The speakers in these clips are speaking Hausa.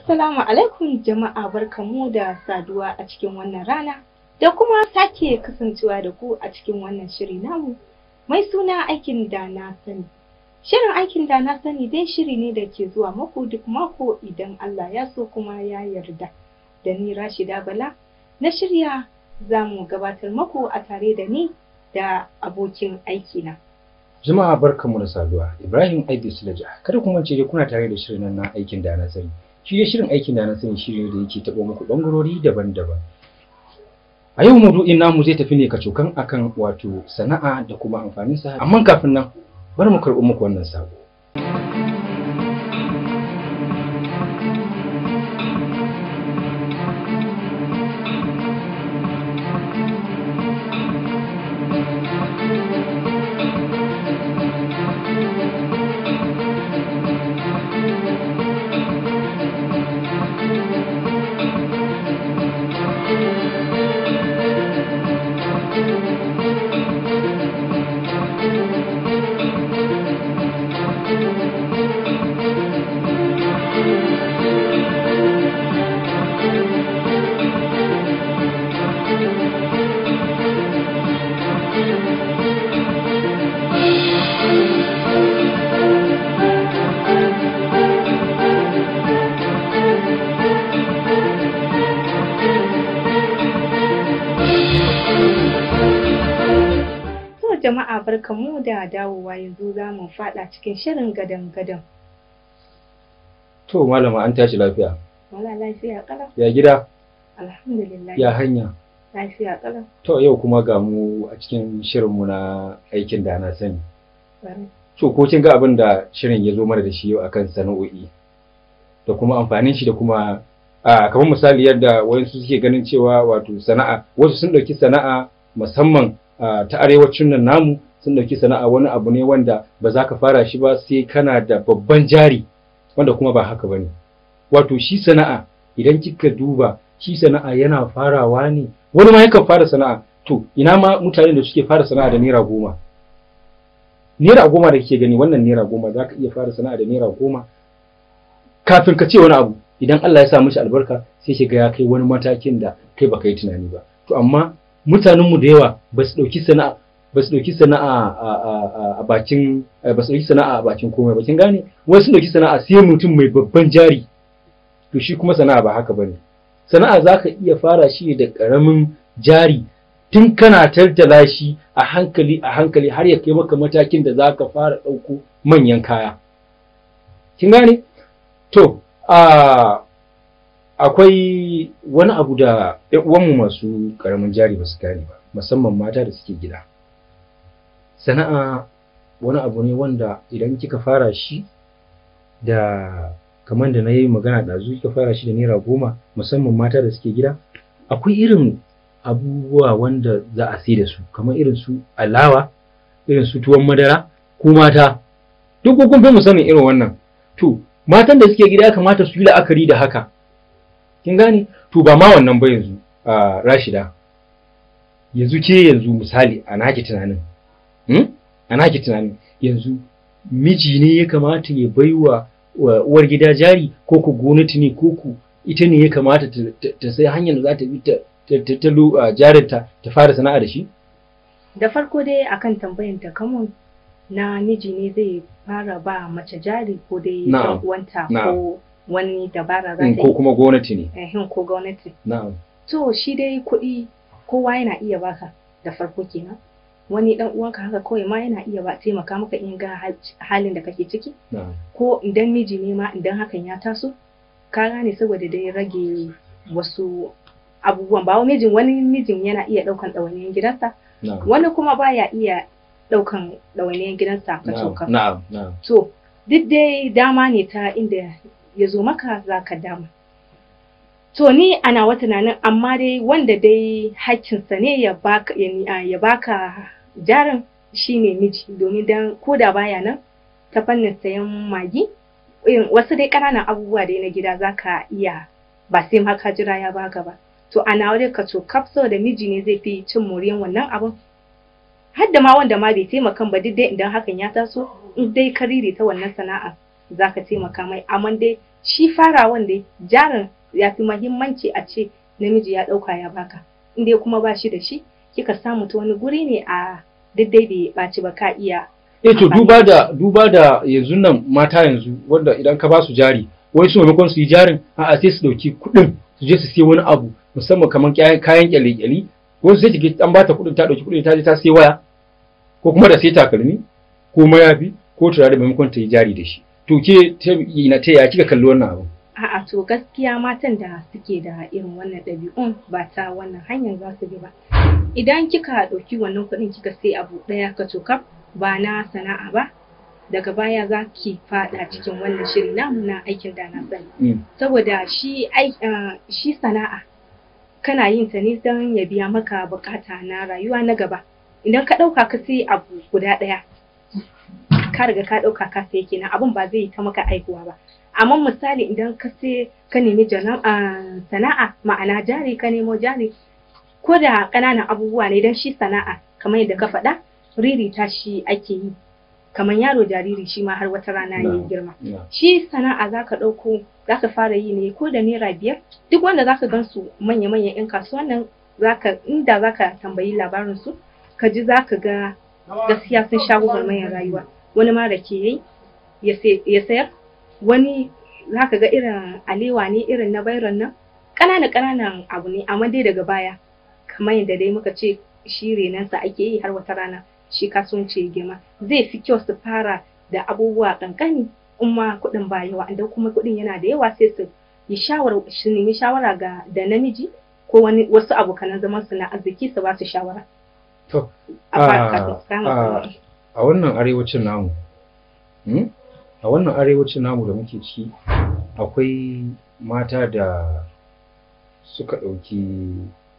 Assalamu alaikum jama'a barkamu da saduwa a cikin wannan rana da kuma sake kasancewa da ku a cikin wannan shiri namu mai suna aikin da na sani. Shirin aikin da na sani dai shiri ne da ke zuwa maku duk mako idan Allah ya so kuma ya yarda. Da ni Rashida Bala na shirya za mu gabatar maku a tare da ni da abokin aikina. Jama'a barkanmu da saduwa. Ibrahim Aidu Sulaja. Kada ku mance dai kuna tare da shirin nan na aikin da na sani. Shi dai shirin aikin da na sani shi ne da yake taɓo muku ɓangarori daban-daban. A yau maudu'in namu zai tafi ne kacokan akan wato sana'a da kuma amfaninsa. Amma kafin nan bari mu karɓi muku wannan sako. jama'a barkamu da dawowa yanzu za mu faɗa cikin shirin gadan-gadan. To malama an tashi lafiya. Wala lafiya ƙalau. Ya gida? Alhamdulillah. Ya hanya? Lafiya ƙalau. To yau kuma ga mu a cikin shirinmu na aikin da na sani. Bari. To ko kin ga abin da shirin ya zo mana da shi yau akan sana'o'i da kuma amfanin shi da kuma a kamar misali yadda wayansu suke ganin cewa wato sana'a wasu sun ɗauki sana'a musamman ta arewacin nan namu sun ɗauki sana'a wani abu ne wanda ba za ka fara shi ba sai kana da babban jari wanda kuma ba haka bane wato shi sana'a idan kika duba shi sana'a yana farawa ne wani ma yakan fara sana'a to ina ma mutanen da suke fara sana'a da naira goma naira goma da kike gani wannan naira goma za ka iya fara sana'a da naira goma kafin ka ce wani abu idan Allah ya sa mishi albarka sai shiga ya kai wani matakin da kai baka yi tunani ba to amma mutanenmu da yawa ba su ɗauki sana'a ba su ɗauki sana'a a bakin ba su ɗauki sana'a a bakin komai ba kin gane wai sun ɗauki sana'a sai mutum mai babban jari to shi kuma sana'a ba haka bane sana'a za ka iya fara shi da ƙaramin jari tun kana tattala shi a hankali a hankali har ya kai maka matakin da za ka fara ɗauko manyan kaya kin gane to a akwai wani abu da uwanmu masu karamin jari ba su gane ba musamman mata da suke gida sana'a wani abu ne wanda idan kika fara shi da kamar da na yi magana ɗazu kika fara shi da naira goma musamman mata da suke gida akwai irin abubuwa wanda za a sai da su kamar irin su alawa irin su tuwon madara ko mata duk kun fi mu sanin irin wannan to matan da suke gida ya kamata su yi la'akari da haka kin gane to ba ma wannan ba yanzu a rashida yanzu ke yanzu misali a naki tunanin hmm? a naki tunanin yanzu miji ne ya kamata ya baiwa uwar gida jari ko ku gwamnati ne ko ku ita ne ya kamata ta sai hanyar da za ta bi ta tattalo jarinta ta fara sana'a da shi Da farko dai akan tambayan ta kamun na miji ne zai fara ba mace jari ko dai Na'am. uwanta Na'am. ko wani dabara za Mm, ta ko yi kuma gwamnati ne ehin ko gwamnati. na'am To shi dai kuɗi kowa yana iya baka da farko kenan. Wani dan uwanka haka kawai ma yana iya ba taimaka maka in ga hal- halin da kake ciki na'am ko idan miji ne ma idan hakan ya taso ka gane saboda dai rage wasu abubuwan ba wani mijin wani mijin yana iya ɗaukan ɗawainiyar gidansa na'am wani kuma baya iya ɗaukan ɗawainiyar gidansa ka na'am coka. na'am na'am To, duk dai dama ne ta inda ya zo maka za ka dama. To, ni ana wa tunanin amma dai wanda dai hakkinsa ne ya baka, ya, ya baka jarin shi ne miji domin dan ko da baya nan ta fannin sayan magi irin wasu dai ƙananan abubuwa dai na gida za ka iya ba sai ma ka jira ya baka ba. To, ana wadda ka to kafso da miji ne zai fi cin moriyan wannan abun har da ma wanda ma bai taimakan ba duk dai idan hakan ya taso in dai ka ta wannan sana'a za ka taimaka mai amma dai shi farawan da jarin ya fi mahimmanci a ce namiji ya ɗauka ya baka in dai kuma ba shi da shi kika samu ta wani guri ne a daidai bai ɓaci ba ka iya eh to amfani duba da da duba da yanzu nan mata yanzu wanda idan ka ba su jari wai su maimakon su yi jarin a'a sai su dauki kuɗin su je su sai wani abu musamman kamar kayan kayan kyale-kyale wasu sai kike an bata kuɗin ta dauki kuɗin ta je ta sai waya ko kuma da sai takalmi ko mayafi ko turare maimakon ta yi jari da shi to ke ta ina ta ya kika kalli wannan abu A'a to gaskiya matan da suke da irin wannan ɗabi'un ba ta wannan hanyar za su bi ba. Idan kika ɗauki wannan kuɗin kika sai abu ɗaya ka cokaf ba na sana'a ba, daga baya za ki faɗa cikin wannan shiri namu na aikin da na sani. Mm. Saboda shi ai ah, shi sana'a kana yin ta ne don ya biya maka bukata na rayuwa na gaba. Idan ka ɗauka ka sai abu guda ɗaya, ka riga ka ɗauka ka sai kenan abin ba zai yi ta maka aihuwa ba. amma misali idan ka sai ka nemi jana- ah, sana'a ma'ana jari ka nemo jari ko da ƙananan abubuwa ne don shi sana'a kamar yadda ka faɗa ririta shi ake yi kamar yaro jariri shi ma har wata rana ya yi Na'am. girma Na'am. shi sana'a za ka ɗauko za ka fara yi ne ko da naira biyar duk wanda za ka gan su manya-manyan 'yan kasuwan nan zaka inda za ka tambayi labarinsu ka ji za ka ga gaskiya sun sha gwagwarmayar rayuwa wani ma rake yayi ya sai- ya sayar wani za ka ga irin alewa ne irin na bairon nan ƙananan ƙananan abu ne amma dai daga baya kamar yadda dai muka ce shi renansa ake yi har wata rana shi kasuwanci ya girma zai fi kyau su fara da abubuwa ƙanƙani in ma kuɗin ba yawa idan kuma kuɗin yana da yawa sai su yi shawara su nemi shawara ga da namiji ko wani wasu abokanan zaman su na arziki su ba su shawara To, a fara ah, kafin su kama ah, sana'a. a wannan arewacin namu hmm? a wannan arewacin namu da muke ciki akwai mata da suka ɗauki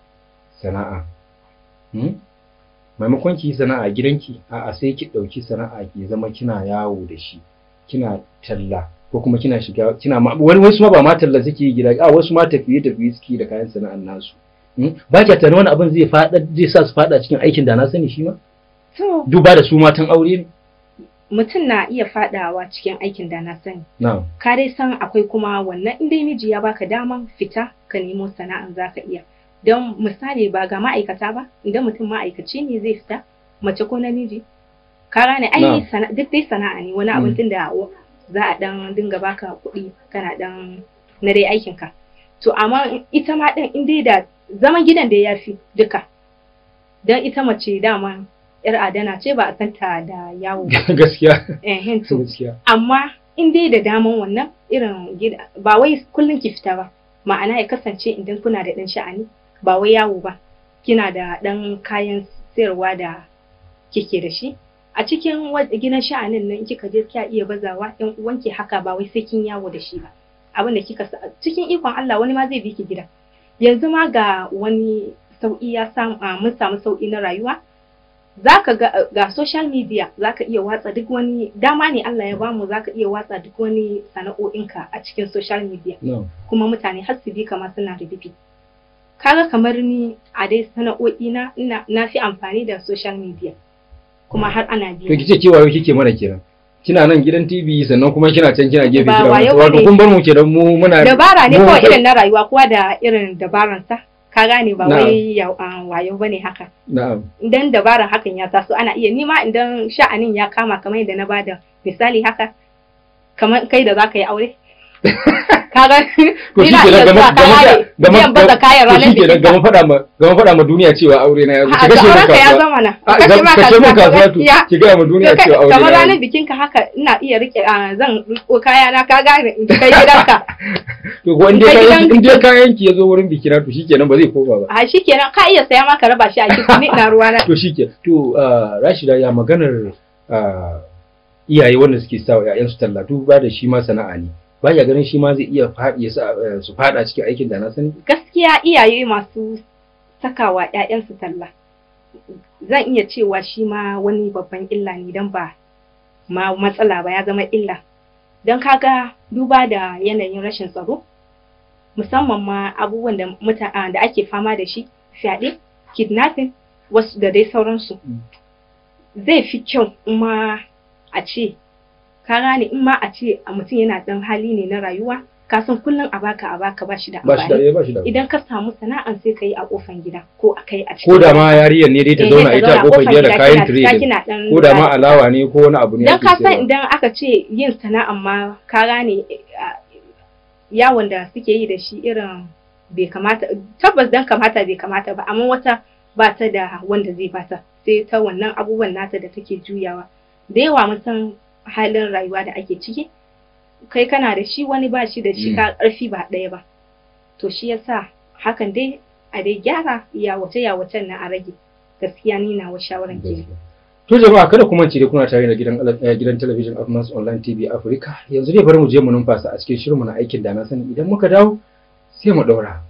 sana'a hmm? maimakon ki yi sana'a a gidanki a'a sai ki ɗauki sana'a ki zama kina yawo da shi kina talla ko kuma kina shiga kina ma wani wasu ma ba ma talla suke yi gida a wasu ma tafiye tafiye suke yi da kayan sana'an nasu hmm? ba ki tunanin wani abin zai fada zai sa su fada cikin aikin da na sani shi ma To, duba da su matan aure ne mutum na iya fadawa cikin aikin da na sani na'am ka dai san akwai kuma wannan in dai miji ya baka daman fita ka nemo sana'an zaka iya don misali ba ga ma'aikata ba idan mutum ma'aikaci ne zai fita mace ko namiji ka gane ai Na'am. sana- duk dai sana'a ne wani abin Mm. tun da za a dan dinga baka kuɗi kana dan na dai aikin ka to amma ita ma din in dai da zaman gidan da ya fi duka don ita mace dama yar adana ce ba a santa da yawo ba gaskiya eh to gaskiya amma in dai da daman wannan irin gida ba wai kullum ki fita ba ma'ana ya kasance idan kuna da ɗan sha'ani ba wai yawo ba kina da ɗan kayan sayarwa da kike da shi a cikin wa- gidan sha'anin nan in kika je kya iya bazawa ɗan uwanki haka ba wai sai kin yawo da shi ba abin da kika sa cikin ikon Allah wani ma zai bi ki gida yanzu ma ga wani sauƙi ya samu a, mun samu sauƙi na rayuwa zaka ga ga social media zaka iya watsa duk wani dama ne Allah ya bamu zaka iya watsa duk wani sana'o'inka a cikin social media na'am kuma mutane har su bi kama suna da bibi kaga kamar ni a dai sana'o'i na ina na fi amfani da social media kuma har ana to biya kice cewa yau kike mana kenan kina nan gidan TV sannan kuma kina can kina gefe Ba kina wayo wato bane. kun bar mu kenan mu muna dabara ne mu kawai kai- irin na rayuwa kowa da irin dabaransa ka gane ba Na'am. wai ya- ah, wayo bane haka na'am idan dabaran hakan ya taso ana iya nima idan sha'anin ya kama kamar yadda na bada misali haka kamar kai da zaka yi aure kaga to ni na shike iya nan zuwa gama kaya ne biyan baza kayan to ranar shike nan bikin gama faɗa ma gama faɗa ma duniya cewa aure na ya zo a ki kashe mu aurenka ya kasuwa zama na a kashe ma kashe mu kasuwa to gaskiya ki ga ma duniya cewa aure kamar na ya ranar zo. bikinka haka ina iya rike ah, zan riko kaya na ka gane in kai gidanka to ko in dai kai kayan gidan- in dai kayan ki ya zo wurin bikina to shikenan ba zai koma ba a shikenan ka iya saya ma ka raba shi a kicin ni ina ruwa na to shike to ah, Rashida ya maganar ah, iyaye wanda suke sa wa ƴaƴansu talla duba da shi ma sana'a ne ba ya ganin shi ma zai iya faɗi ya sa eh, su faɗa cikin aikin da na sani gaskiya iyaye masu sakawa ‘ya'yansu talla zan iya cewa shi ma wani babban illa ne don ba ma matsala ba ya zama illa don kaga duba da yanayin rashin tsaro musamman ma abubuwan da muta- ah, da ake fama da shi fyaɗe kidnapping wasu da dai sauransu Mm. zai fi kyau in ma a ce ka gane in ma a ce a mutum yana ɗan hali ne na rayuwa ka san kullum a baka a baka ba shi da ba shi da amfani ba shi da idan ka samu sana'an sai ka yi a kofan gida ko a kai a cikin ko da ma yariyar ne dai ta Eh, zauna ta ita a zauna kofar gida da kina- kayan kina- trading kina dan ko da ma ba- alawa ne ko wani abu ne dan ake ka san sayarwa. idan aka ce yin sana'an ma ka gane eh, yawon da suke yi da shi irin bai kamata tabbas dan kamata bai kamata ba amma wata ba ta da wanda zai bata sai ta wannan abubuwan nata da take juyawa da yawa mun san halin rayuwa da ake ciki kai kana da shi wani ba shi da shi Mm. ka karfi ba ɗaya ba to shi yasa hakan dai a dai gyara yawace yawacen na a rage gaskiya ni na wa shawaran ke To jama'a kada ku mance dai kuna tare da gidan eh, gidan talabijin Afmas Online TV Africa. Yanzu dai bari mu je mu numfasa a cikin shirinmu na aikin da na sani idan muka dawo sai mu daura.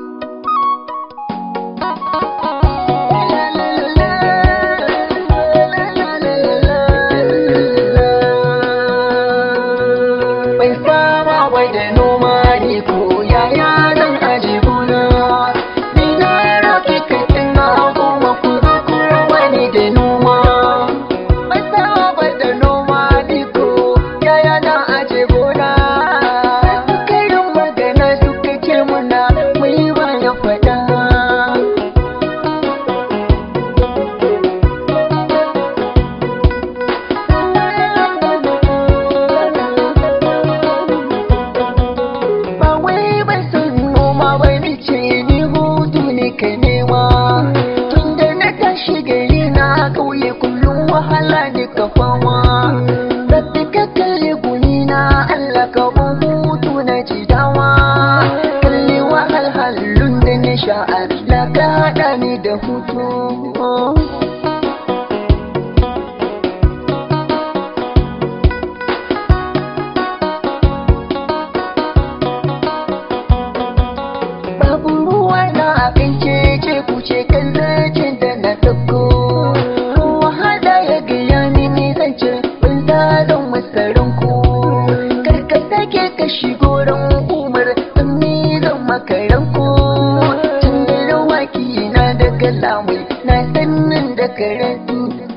Bai fama bai da noma ne ko yaya zan aje gona. Ni na rafi kakin na goma ku zo ku wani da noma. Bai fama bai da noma ne ko yaya na aje gona. Suka yi magana suka ce muna mai ba ya faɗa. ba wai ban san noma ba ni ce ni hutu ne ka nema tun da na tashi gari na kauye kullum wahala ne ka fama rabbi ka kalli guni na Allah ka ban hutu na ji dawa kalli wahalhalun da na sha'ar la ka haɗa ni da hutu Babu ruwa na abin cece kuce kan zancen da na ɗauko. Wahala ya gaya mini zance ban zalon masarin ku. Karka sake ka shigo ran umar in ni zan makaran ku. Tun da rawaki na da kalamai na sannan da karatu.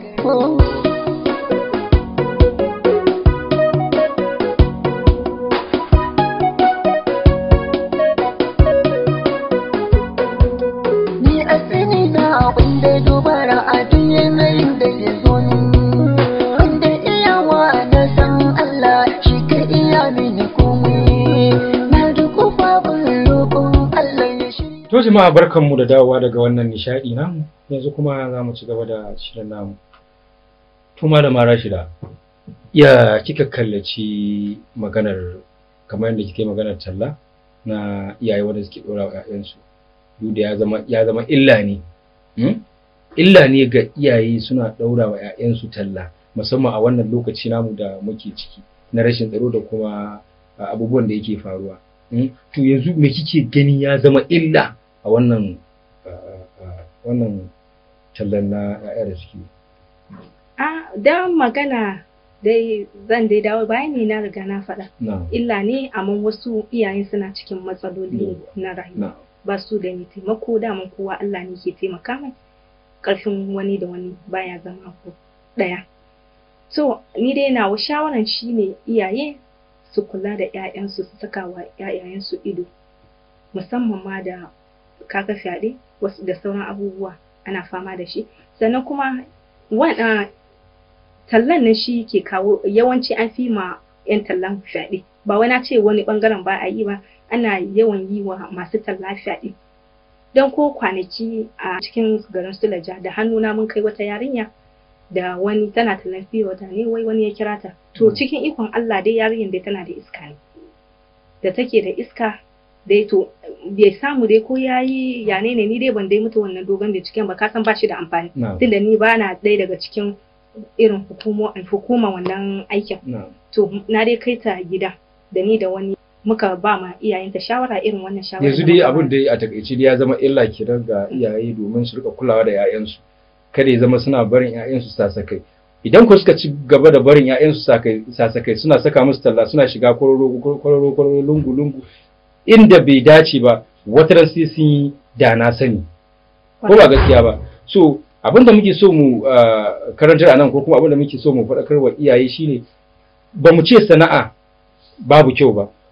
Ni a sani na abin da dubara a duk yanayin da ya zo ni. Wanda iyawa na san Allah shi ka iya mini komai. Na duku babin roƙon Allah ya shirya. To jama'a barkanmu da dawowa daga wannan nishadi namu. Yanzu kuma za mu ci gaba da shirin namu. Tuma da mara shida. Ya kika kallaci maganar kamar yadda kike maganar talla na iyaye wanda suke dora wa 'ya'yansu. Duk da ya zama ya zama illa ne. Hmm? Illa ne ga iyaye suna ɗaura wa 'ya'yansu talla musamman a wannan lokaci namu da muke ciki na rashin tsaro da kuma a, abubuwan da yake faruwa. Hmm? To yanzu me kike gani ya zama illa a wannan a, a, wannan tallan na 'ya'ya da suke? a dan magana dai zan dai dawo bayani na riga na faɗa Na, illa ne amma wasu iyayen suna cikin matsaloli na rayuwa na, ba su da mai taimako daman kowa Allah ne ke taimaka mai ƙarfin wani da wani baya zama ko ɗaya to ni dai nawa shawaran shine iyaye su kula da 'ya'yansu su saka wa 'ya'yayensu ido musamman ma da kaga fyaɗe wasu da sauran abubuwa ana fama da shi sannan kuma waɗa tallan nan shi ke kawo yawanci an fi ma 'yan tallan fyaɗe ba wai na ce wani ɓangaren ba a yi ba ana yawan yi wa masu talla fyaɗe don ko kwanaki a cikin garin Sulaja da hannuna mun kai wata yarinya da wani tana tallan fiye wata ne wai wani ya kira ta to Mm. cikin ikon Allah dai yarinyar dai tana da iska ne da take da iska dai to bai samu dai ko yayi ya ne ni dai ban dai mutu wannan dogon binciken ba ka san ba shi da amfani na, tunda ni ba na ɗaya daga cikin irin hukumo hukuma wannan aikin na. to na dai kai ta gida da ni da wani muka ba ma iyayenta shawara irin wannan shawara yanzu da dai muka abin ba. da a takaice dai ya zama illa kenan ga iyaye domin su rika kulawa da 'ya'yansu kada ya zama suna barin 'ya'yansu sasakai idan ku suka ci gaba da barin 'ya'yansu sakai- sasakai suna saka musu talla suna shiga kwararo kwararo kwararo lungu lungu inda bai dace ba wata ran sai sun yi da na sani ko ba gaskiya ba so abin da muke so mu ah, karantar a nan ko kuma abin da muke so mu faɗakar wa iyaye shine ba mu ce sana'a babu kyau ba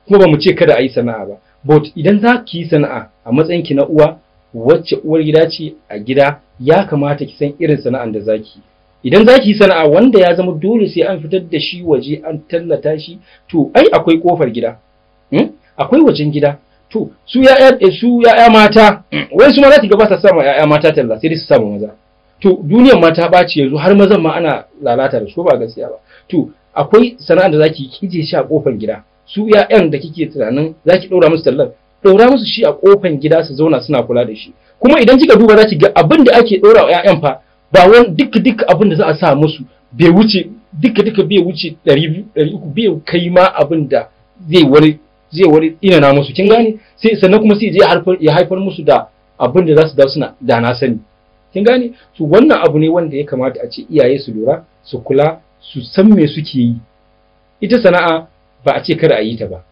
kuma ba mu ce kada a yi sana'a ba but idan za ki yi sana'a a matsayin ki na uwa wacce uwar gida ce a gida ya kamata ki san irin sana'an da zaki idan za ki yi sana'a wanda ya zama dole sai an fitar da shi waje an tallata shi to ai akwai kofar gida hmm? akwai wajen gida to su ya'ya su ya'ya mata wai su ma za ki ga ba sa sama ya'ya mata talla sai dai su sama maza to duniyar mata ɓaci yanzu har mazan ma ana lalata da su ba gaskiya ba to akwai sana'ar da zaki kije shi a kofar gida su ya'yan da kike tunanin zaki ɗora musu tallar ɗora musu shi a kofar gida su zauna suna kula da shi kuma idan kika duba zaki ga abin da ake ɗora wa ya'yan fa ba wani duka duka abin da za a sa musu bai wuce duka duka bai wuce ɗari biyu ɗari uku bai kai ma abin da zai wani zai wani inana musu kin gane sai sannan kuma sai ya haifar ya haifar musu da abin da za su da suna da na sani kin gane to wannan abu ne wanda ya kamata a ce iyaye su lura su kula su san me suke yi ita sana'a ba a ce kada a yi ta ba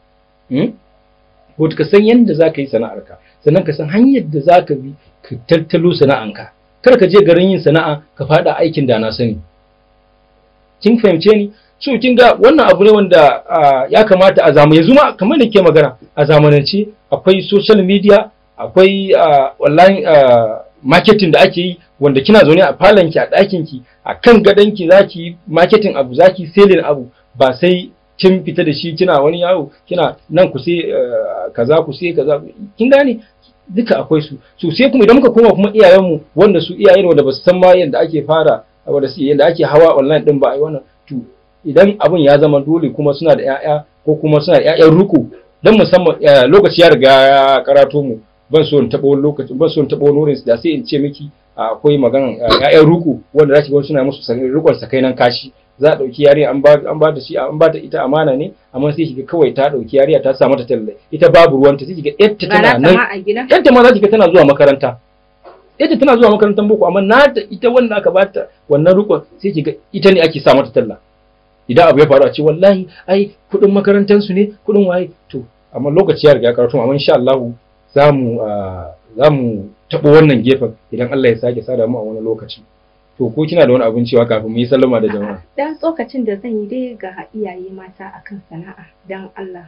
ko ka san yadda za ka yi sana'arka sannan ka san hanyar da za ka bi ka tattalo sana'anka kar ka je garin yin sana'a ka faɗa aikin da na sani kin fahimce ni so kin ga wannan abu ne wanda ya kamata a zamani yanzu ma kamar da ke magana a zamanance akwai social media akwai online marketing da ake yi wanda kina zaune a falonki a ɗakinki a kan gadonki za ki yi marketing abu za ki selling abu ba sai kin fita da shi kina wani yawo kina nan ku sai kaza ku sai kaza kin gane duka akwai su so sai kuma idan muka koma kuma iyayenmu wanda su iyaye wanda ba su san ma yadda ake fara wanda su yadda ake hawa online din ba ai wannan to idan abun ya zama dole kuma suna da ƴaƴa ko kuma suna da ƴaƴan ruku dan musamman lokaci ya riga ya karato mu ban so in taɓa wani lokaci ban so in taɓa wani wurin da sai in ce miki akwai maganan ƴaƴan ruku wanda zaki ga suna musu rukun sakainan kashi za a ɗauki yarinya an ba an ba da shi an ba ta ita amana ne amma sai kiga kawai ta ɗauki yarinya ta sa mata talle ita babu ruwanta sai kiga yadda tana nan yadda ma za kiga tana zuwa makaranta yadda tana zuwa makarantar boko amma nata ita wanda aka bata wannan rukun sai kiga ita ne ake sa mata talla idan abu ya faru a ce wallahi ai kuɗin makarantar su ne kuɗin waye to amma lokaci ya riga ya karatu amma insha Allah za mu za mu taɓo wannan gefen idan Allah ya sake sada mu a wani lokaci to ko kina da wani abin cewa kafin mu yi sallama da jama'a dan tsokacin da zan yi dai ga iyaye mata akan sana'a dan Allah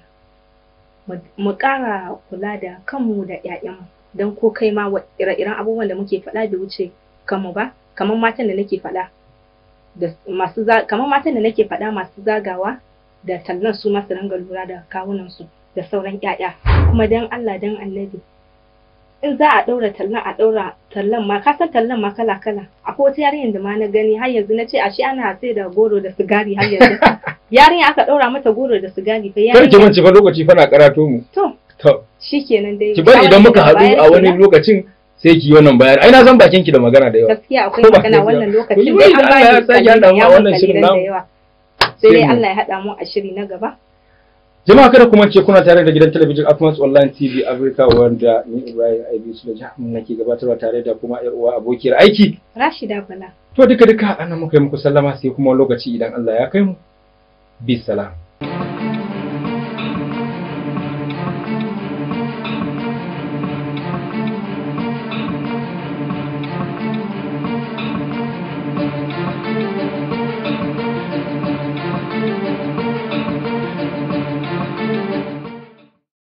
mu ƙara kula da kanmu da ƴaƴanmu dan ko kai ma ire-iren abubuwan da muke faɗa bai wuce kanmu ba kamar matan da nake faɗa da masu kamar matan da nake faɗa masu zagawa da tallan su masu ringa lura da kawunan su da sauran ƴaƴa kuma dan Allah dan Annabi in za a ɗaura tallan a ɗaura tallan ma ka san tallan ma kala kala akwai wata yarinyar da ma na gani har yanzu na ce ashe ana sai da goro da sigari har yanzu yarinya aka ɗaura mata goro da sigari fa kar ki mance fa lokaci fa na karato mu to to shikenan dai ki bari idan muka haɗu a wani lokacin sai ki yi wannan bayani ai na san bakin ki da magana da yawa gaskiya akwai magana wannan lokacin dai an bani kalilan ya wannan shirin da yawa sai dai Allah ya haɗa mu a shiri na gaba jama'a kada kuma ce kuna tare da gidan talabijin Atmos Online TV Africa wanda ni Ibrahim Aibi Sulaja nake gabatarwa tare da kuma yar uwa abokiyar aiki Rashida Bala to duka duka anan muka yi muku sallama sai kuma lokaci idan Allah ya kai mu bisalam